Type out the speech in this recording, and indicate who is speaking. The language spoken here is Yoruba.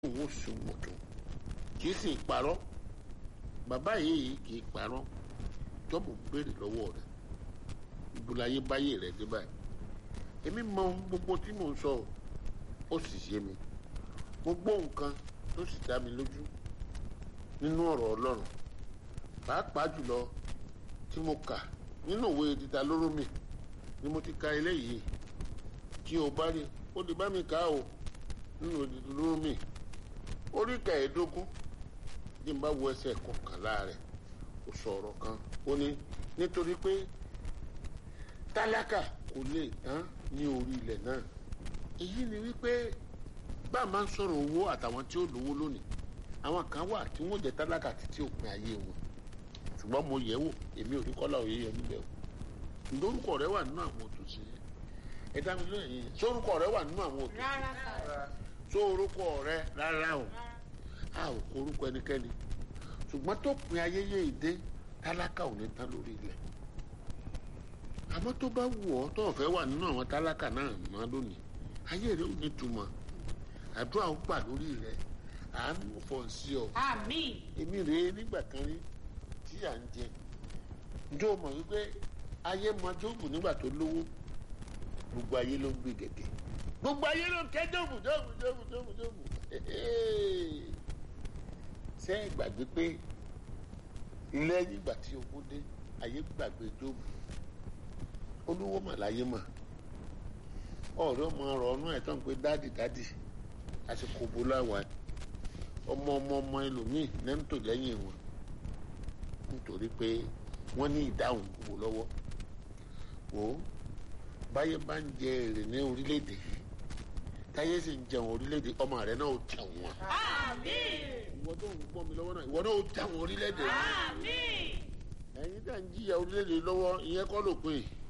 Speaker 1: òun sùn mọ̀tò kì í sì parọ́ bàbá yìí kì í parọ́ jọ́bù béèrè lọ́wọ́ rẹ̀ ìbúláyé báyé rẹ̀ dé báyìí èmi mọ ohun gbogbo tí mò ń sọ ó sì yé mi mo gbọ́ nǹkan tó sì dá mi lójú nínú ọ̀rọ̀ ọlọ́run pàápàá jùlọ tí mo kà nínú òwe dídá lóró mi ni mo ti ka eléyìí tí o bá rí o lè bá mi kà á o nínú òwe dídá lóró mi orí kẹẹ̀ẹ́dógún bí n bá wo ẹsẹ̀ kọkànlá rẹ̀ ó sọ ọ̀rọ̀ kan ó ní nítorí pé tálákà kò lè tán ní orí ilẹ̀ náà èyí ni wípé bá a máa ń sọ̀rọ̀ owó àtàwọn tí ó lówó lónìí àwọn kan wà tí wọ́n jẹ́ tálákà títí òpin ayé wọn ṣùgbọ́n mo yẹ̀ wò èmi ò rí kọ́lá òye yẹn níbẹ̀ o lórúkọ rẹ wà nínú àwọn òtòṣì yẹn ẹ dá mi lóyún yẹn sórúkọ rẹ wà nínú àwọn òtòṣì
Speaker 2: rárá sà
Speaker 1: sórúkọ rẹ rárá o a ò kó orúkọ ẹnikẹ́ni ṣùgbọ́n tó pin ayé yé ìdé tálákà ò ní tán lórí ilẹ̀ àmọ́ tó bá wù ọ́ tó fẹ́ wà nínú àwọn tálákà náà mọ́ lónìí ayé rẹ ò ní túmọ̀ àdúrà ó gbà lórí rẹ àánú fọ̀ sí ọ
Speaker 2: àmín
Speaker 1: èmi rèé nígbà kan rí tí à ń jẹ njó mọ̀ wípé ayé mọ jóòbù nígbà tó lówó gbogbo ayé ló ń gbé gẹ̀gẹ̀ gbogbo ayé ló ń kẹ́ jóòbù jóòbù jóòbù jóòbù jóòbù ṣé ẹ gbàgbé pé lẹ́yìn ìgbà tí owó dé ayé gbàgbé jóòbù olówó mà láyé mà ọ̀rẹ́ ọmọ ọ̀rọ̀ ọ̀nà ẹ̀ tán pé dádì dádì àsìkò bó láwa ọmọ ọmọ ọmọ ẹlòmíì náà ń tò lẹ́yìn wọn nítorí pé wọ́n ní ìdáhùn gbogbo lọ́wọ́ wò ó báyé bá ń jẹ èrè ní orílẹ̀-èdè yìí táyé sì ń jẹun orílẹ̀-èdè ọmọ rẹ náà ó jẹun wọn.
Speaker 2: àmín
Speaker 1: ìwọ tó ń gbọ́ mi lọ́wọ́ náà ìwọ náà ó jẹun orílẹ̀-èdè yìí.
Speaker 2: àmín
Speaker 1: ẹ̀yin tá ń jìyà orílẹ̀-èdè lọ́wọ́ ìyẹn kọ́ ló pin